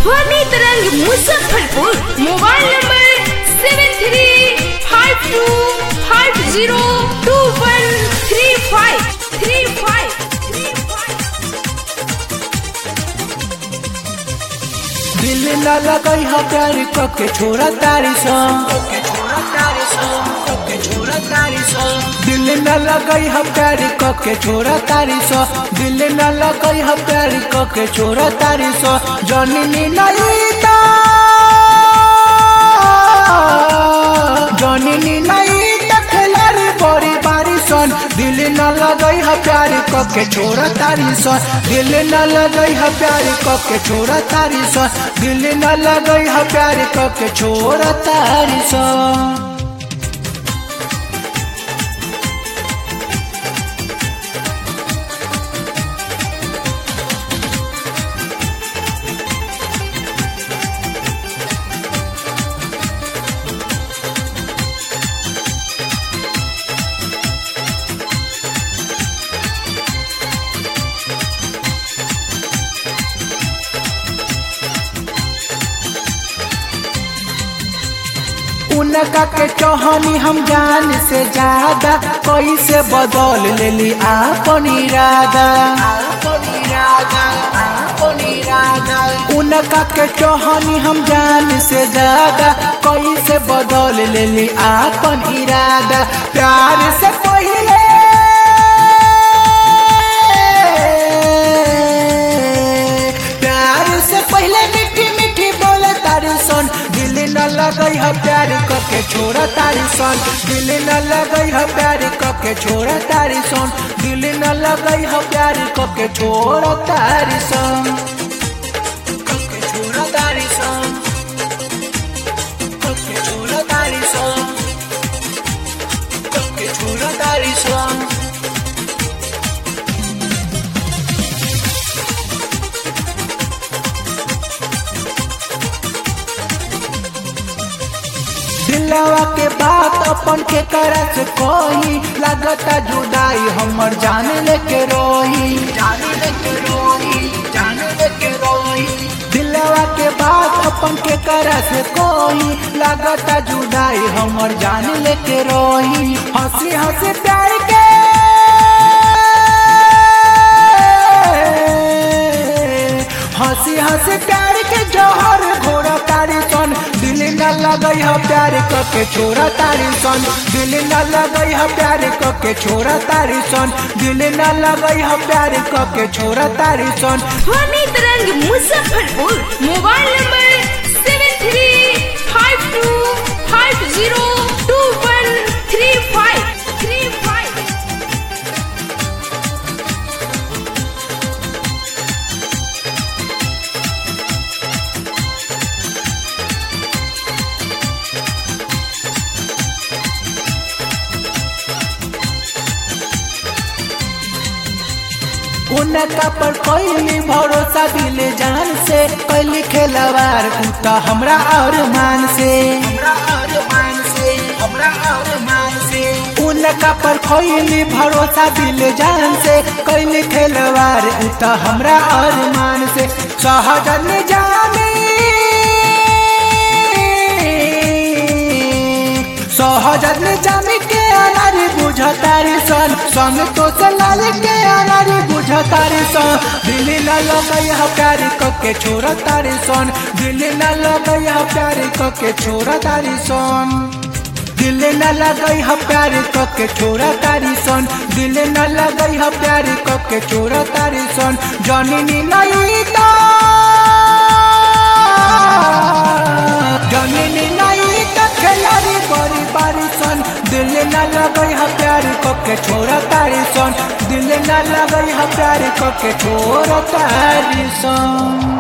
ध्वनि तरंग Muzaffarpur mobile number seven three five two five zero two one three five three five three five दिल न लगई ह प्यार क के छोड़ा तारी सा दिल न लगई ह प्यार क के छोड़ा तारी सा दिल न लगई ह प्यार क के छोड़ा तारी सा जननी नहीं ता जननी नहीं ता खिलाड़ी बड़ी बारी सन दिल न लगई ह प्यार क के छोड़ा तारी सा दिल न लगई ह प्यार क के छोड़ा तारी सा दिल न लगई ह प्यार क के छोड़ा तारी सा उनका के चौहानी हम जान से ज्यादा कैसे बदल लेली आपन इरादा उनका के चौहानी हम जान से ज्यादा कैसे बदल लेली आपन इरादा प्यार से पहिले प्यार से पहले मीठी मीठी बोले तारी सन दिल न लगई ह प्यार क के छोड़ा तारी सन दिल न लगई ह प्यार क के छोड़ा तारी सन दिल न लगई ह प्यार क के छोड़ा तारी सन क के छोड़ा तारी सन क के छोड़ा तारी सन क के छोड़ा तारी सन दिलवा के बात अपन के करत कोई लगता जुदाई हमर जान लेके रोही जान लेके रोही जान लेके रोही दिलवा के बात अपन के करत कोई लगता जुदाई हमर जान लेके रोही हंसी हंसी प्यार के हंसी हंसी प्यार के जौहर घोड़ा तारी सन दिल न लगई ह प्यार क के छोड़ा तारी सन दिल न लगई ह प्यार क के छोड़ा तारी सन दिल न लगई ह प्यार क के छोड़ा तारी सन ध्वनि तरंग Muzaffarpur mobile number seven three five two five zero two one three five three five उनका पर कैली भरोसा दिल जान से कैली खेलवार उता हमरा और मान से उनका पर कैली भरोसा दिल जान से कैली खेलवार उता हमरा और मान से सहजन जानी सहजन जामी के अनारी बुझतारी सन संग तो चलाल के अनारी बुझतारी सन दिल न लगई ह प्यार क के छोड़ तारी सन दिल न लगई ह प्यार क के छोड़ तारी सन दिल न लगई ह प्यार क के छोड़ तारी सन दिल न लगई ह प्यार क के छोड़ तारी सन जननी नहीं ता जननी नहीं ता खिलाड़ी बड़ी बारी सन दिल न लगई ह प्यार क के छोड़ तारी सन दिल न लगई ह प्यार क के छोड़ तारी सन